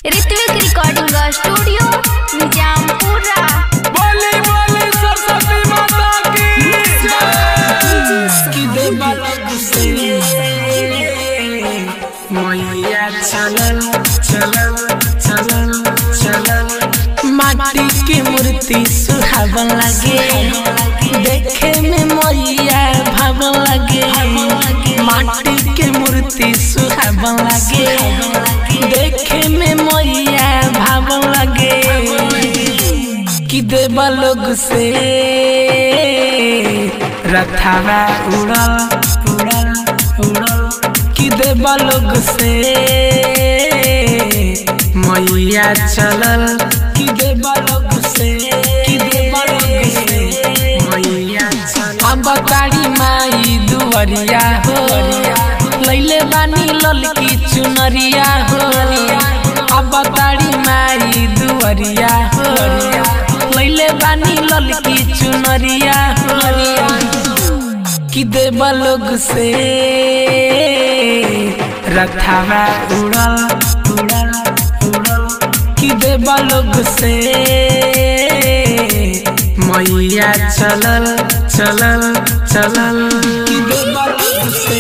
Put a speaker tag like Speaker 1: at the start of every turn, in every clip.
Speaker 1: Ritwik recording studio Nizampura
Speaker 2: बोली बोली सरस्वती माता की
Speaker 3: कि देवा लोग से मैया चलल चलल चलल चलल माटी के मूर्ति सुहावन लगे देखे में मैया भावन लगे माटी के मूर्ति सुहावन लगे देखे में मैया भावन लगे कि देवा लोग से रथावा उड़ल उड़ल उड़ल कि देवा लोग से मैया चलल कि देवा लोग से कि देवा लोग से मैया चलल अब तारी माई दुवरिया हो लैले बानी ललकी चुनरिया हो अब तारी माई दुवरिया हो लैले बानी ललकी चुनरिया हो कि देवा लोग से रथावा उड़ल उड़ल उड़ल कि देवा लोग से मैया चलल चलल चलल कि देवा लोग से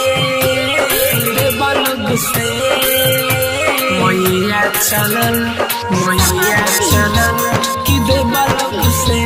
Speaker 3: देवा लोग से मैया चलल मैया चलल कि देवा लोग से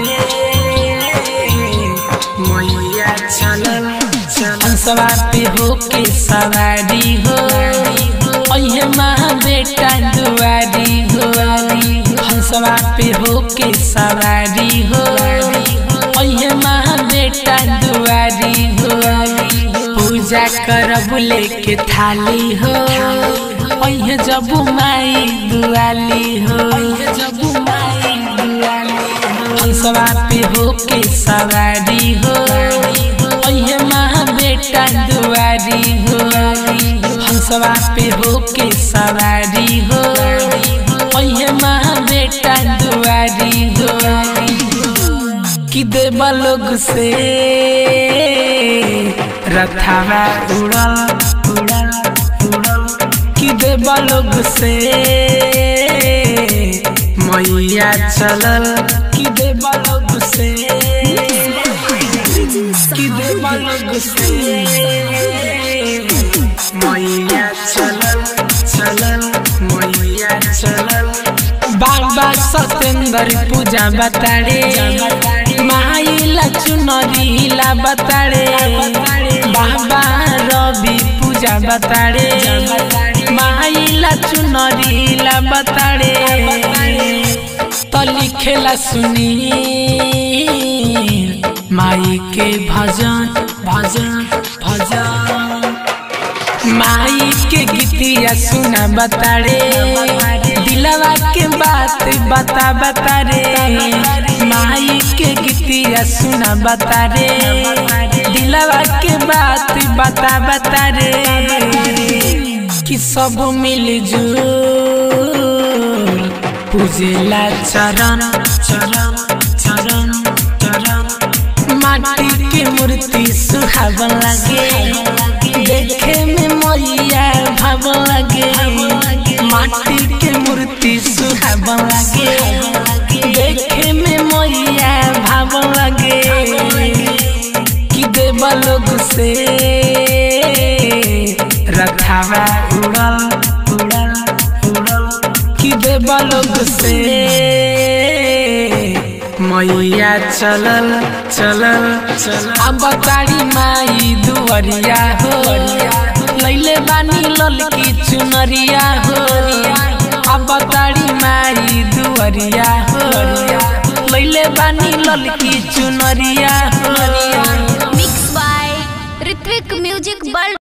Speaker 3: मैया चलल हंसवा पे हो के सवारी हो अहे माँ बेटा दुआरी हो हंसवा पे हो के सवारी हो अहे माँ बेटा दुआरी हो पूजा करब लेके थाली हो अहे जब माई दुआली हो जब माई दुआली हंसवा पे हो के सवारी हो अहे माँ बेटा दुआरी हो हंसवा पे हो के सवारी हो अहे माँ बेटा दुआरी हो कि देवा लोग से रथावा उड़ल उड़ल उड़ल कि देवा लोग से मैया चलल कि देवा लोग से कि देवा लोग से मैया चलल चलल मैया चलल बाबा सतेंद्र पूजा बताड़े माई लचुनरी ला बताड़े बाबा रवि पूजा बताड़े माई लचुनरी ला बताड़े तो लिखेला सुनी माई के भजन भजन भजन माई के गीतिया सुना बताड़े दिलवा के बात बता बतारे माई के गीतिया सुना बतारे दिलवा के बात बता बतारे कि सब मिलजुल पूजेला चरण चरण चरण चरण माटी के मूर्ति सुहावन लगे देखे में मैया भावन लगे माटी के मूर्ति सुहावन लगे देखे में मैया भावन लगे कि देवा लोग से रथावा उड़ल उड़ल उड़ल कि देवा लोग से मैया चलल चलल चलल अब तारी माई दुवरिया हो लैले बानी ललकी चुनरिया हो अब तारी माई दुवरिया हो लैले बानी ललकी चुनरिया हो
Speaker 1: mix by Ritwik music world